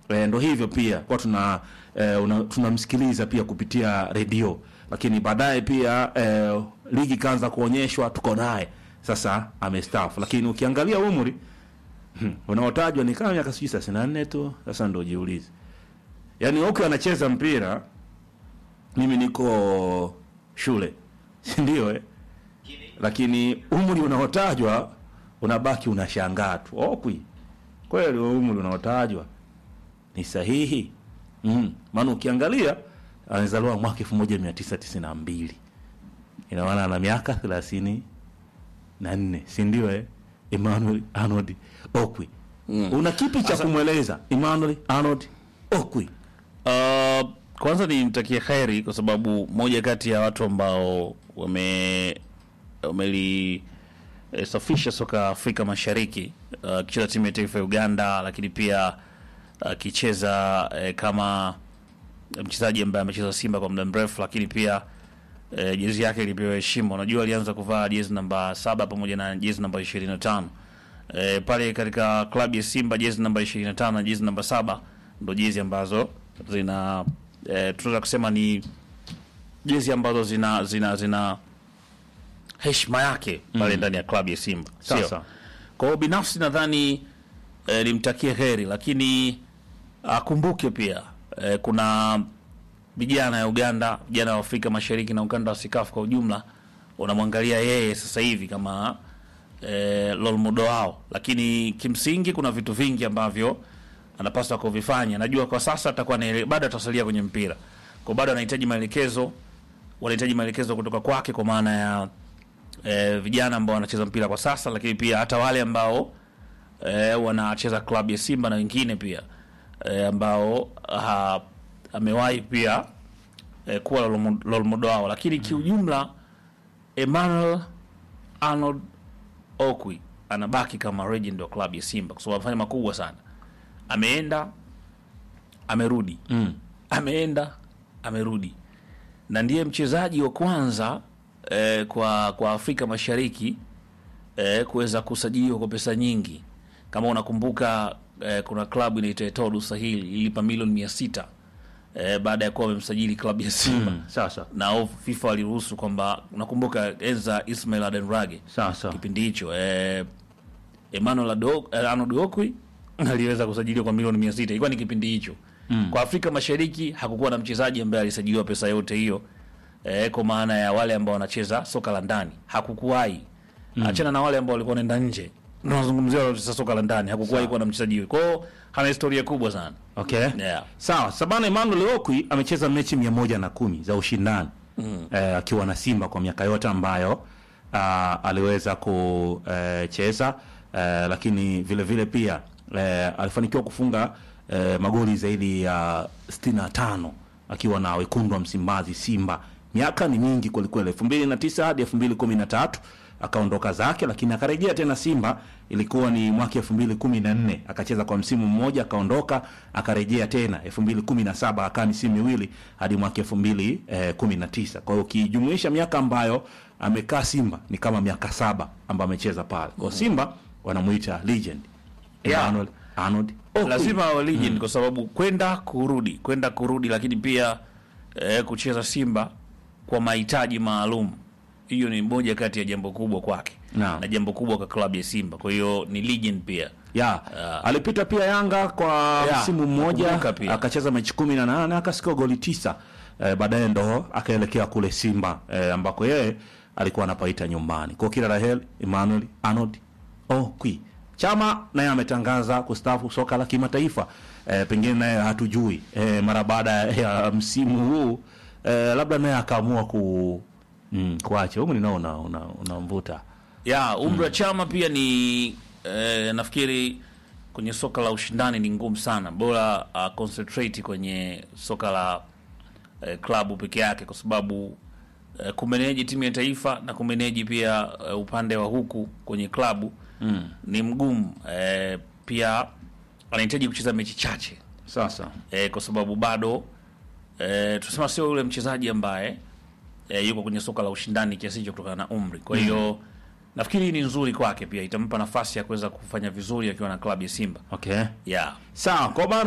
e, ndo hivyo pia kwa tuna e, una, tunamsikiliza pia kupitia redio lakini baadaye pia e, ligi ikaanza kuonyeshwa tuko naye sasa amestaafu lakini ukiangalia umri hmm, unaotajwa ni kama miaka sijui thelathini na nne tu sasa ndo jiulize yaani Okwi anacheza mpira mimi niko shule si ndio eh? lakini umri unaotajwa unabaki unashangaa tu Okwi kweli huo umri unaotajwa ni sahihi mm. maana ukiangalia amezaliwa mwaka elfu moja mia tisa tisini na mbili ina maana ana miaka thelathini na nne si ndio eh? Emmanuel Arnold Okwi mm. una kipi cha kumweleza Emmanuel Arnold Okwi Uh, kwanza nimtakie kheri kwa sababu moja kati ya watu ambao wame wameli eh, safisha soka Afrika Mashariki uh, akicheza timu ya taifa ya Uganda, lakini pia akicheza eh, kama mchezaji ambaye amecheza Simba kwa muda mrefu, lakini pia eh, jezi yake ilipewa heshima. Unajua alianza kuvaa jezi namba saba pamoja na jezi namba ishirini na tano eh, pale katika klabu ya Simba jezi namba ishirini na tano na jezi namba saba ndo jezi ambazo zina eh, tunaweza kusema ni jezi ambazo zina zina zina heshima yake pale ndani ya klabu ya Simba, sio? Sasa. Kwa hiyo binafsi nadhani eh, nimtakie heri, lakini akumbuke pia eh, kuna vijana ya Uganda, vijana wa Afrika Mashariki na ukanda wa Sikafu kwa ujumla unamwangalia yeye sasa hivi kama eh, role model wao, lakini kimsingi kuna vitu vingi ambavyo anapaswa kuvifanya. Najua kwa sasa atakuwa na bado atasalia kwenye mpira, kwa bado anahitaji maelekezo, wanahitaji maelekezo kutoka kwake, kwa maana ya eh, vijana ambao wanacheza mpira kwa sasa, lakini pia hata wale ambao eh, wanacheza klabu ya Simba na wengine pia eh, ambao ha, amewahi pia eh, kuwa role model wao, lakini kiujumla Emmanuel Arnold Okwi anabaki kama legend wa klabu ya Simba kwa sababu amefanya makubwa sana. Ameenda amerudi, mm. ameenda amerudi, na ndiye mchezaji wa kwanza eh, kwa kwa Afrika Mashariki eh, kuweza kusajiliwa kwa pesa nyingi. Kama unakumbuka eh, kuna klabu inaitwa Etodu Sahili ilipa milioni mia sita eh, baada ya kuwa wamemsajili klabu ya Simba Mm. sasa na au FIFA waliruhusu kwamba unakumbuka enza Ismail Adenrage sasa kipindi hicho eh, Emmanuel Ado- eh, Arnold Okwi aliweza kusajiliwa kwa milioni mia sita ilikuwa ni kipindi hicho mm. kwa Afrika Mashariki hakukuwa na mchezaji ambaye alisajiliwa pesa yote hiyo eh, kwa maana ya wale ambao wanacheza soka la ndani hakukuwahi mm. achana na wale ambao walikuwa wanaenda nje tunazungumzia wanaocheza soka la ndani hakukuwahi kuwa na mchezaji huyo kwa hiyo hana historia kubwa sana okay yeah. sawa sabana Emmanuel Okwi amecheza mechi mia moja na kumi za ushindani mm. eh, akiwa na Simba kwa miaka yote ambayo ah, aliweza kucheza eh, lakini vile vile pia eh, alifanikiwa kufunga eh, magoli zaidi ya 65 akiwa na wekundu wa Msimbazi Simba. Miaka ni mingi kwelikweli, elfu mbili na tisa hadi elfu mbili kumi na tatu akaondoka zake, lakini akarejea tena Simba. Ilikuwa ni mwaka elfu mbili kumi na nne akacheza kwa msimu mmoja, akaondoka, akarejea tena elfu mbili kumi na saba akaa misimu miwili hadi mwaka elfu mbili eh, kumi na tisa Kwa hiyo ukijumuisha miaka ambayo amekaa Simba ni kama miaka saba ambayo amecheza pale. Kwa hiyo Simba wanamuita legend Yeah. Emmanuel Arnold Okwi. lazima awe legend kwa sababu kwenda kurudi kwenda kurudi, lakini pia eh, kucheza Simba kwa mahitaji maalum, hiyo ni moja kati ya jambo kubwa kwake Naam. na jambo kubwa kwa klabu ya Simba. Kwa hiyo ni legend pia. ya alipita pia Yanga kwa Ya, msimu mmoja nakumbuka pia. akacheza mechi kumi na nane akasikia goli tisa eh, baadaye ndo akaelekea kule Simba eh, ambako yeye alikuwa anapaita nyumbani. Kwa kila la heri Emmanuel Arnold Okwi. Chama naye ametangaza kustaafu soka la kimataifa eh, pengine naye hatujui eh, mara baada ya msimu huu eh, labda naye akaamua ku mm, kuacha humu ninao una, una, unamvuta ya umri wa Chama pia ni eh, nafikiri kwenye soka la ushindani ni ngumu sana, bora uh, concentrate kwenye soka la eh, klabu peke yake, kwa sababu eh, kumeneji timu ya taifa na kumeneji pia eh, upande wa huku kwenye klabu mm. ni mgumu eh, pia anahitaji kucheza mechi chache sasa eh, kwa sababu bado eh, tunasema sio yule mchezaji ambaye eh, yuko kwenye soka la ushindani kiasi hicho kutokana na umri. Kwa hiyo nafikiri hii ni nzuri kwake, pia itampa nafasi ya kuweza kufanya vizuri akiwa na klabu ya Simba okay yeah. sawa kwa maana